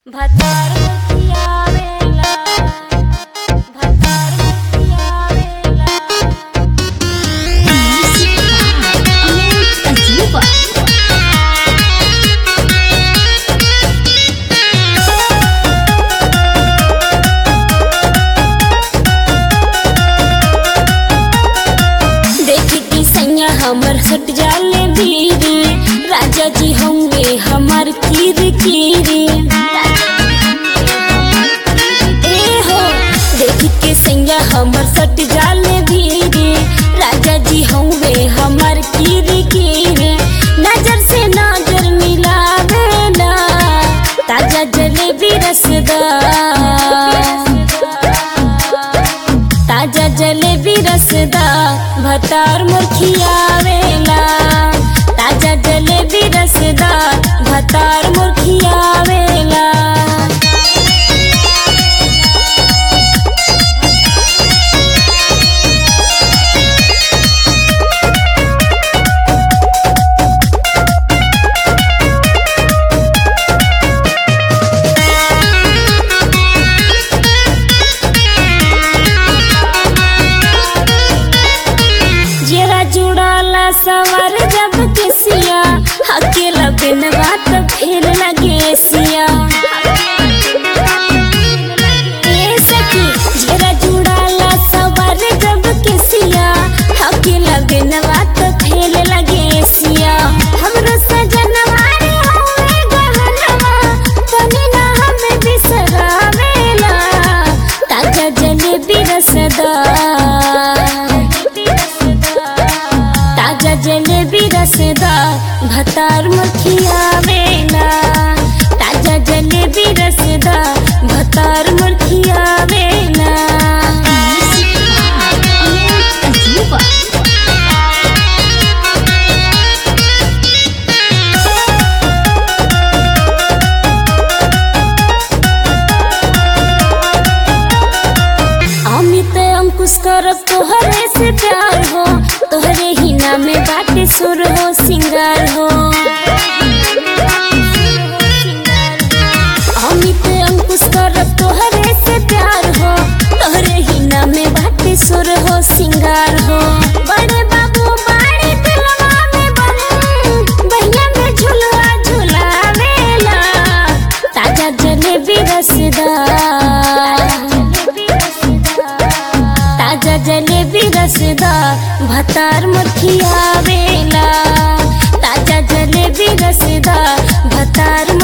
भतार मुखियावेला भतार मुखियावेला देखी की सैया हमर सट जाले भीड़ राजा जी होंगे हमार कीर कीर ए हो देखी के सैया हमर सट जाले भीड़ राजा जी होंगे हमार कीर कीर नजर से नजर मिलावेला ताजा जलेबी रसदार ताजा जलेबी रसदा भतार मुरखियावेला ताजा जलेबी रसदा भतार मुरखियावेला जेरा जुड़ाला सवार जब केसिया अकेला बिन बात फिर लगे सिया ए सखी जेरा जुड़ाला सवार जब केसिया अकेला बिन बात फिर लगे सिया हमरो सजनवा रे होए गहनवा तनी ना हमें बिसरावेला ताजा जलेबी रसदा ताजा जलेबी रसदा भतार मुखियावेला ताजा जलेबी रसदा भतार मुखियावेला अमित अंकुश करब तोहरे से प्यार हो तोहरे ही नामे बाटे सुर हो सिंगार हो अमित अंकुश करब तोहरे से प्यार हो तोहरे ही नामे बाटे सुर हो सिंगार हो बड़े बाबू बाड़ी दिलवा में बन बहिया में झुलवा झुलावेला ताजा जलेबी रसदार ताजा जलेबी रसदा भतार मुखियावेला ताजा जलेबी रसदा भतार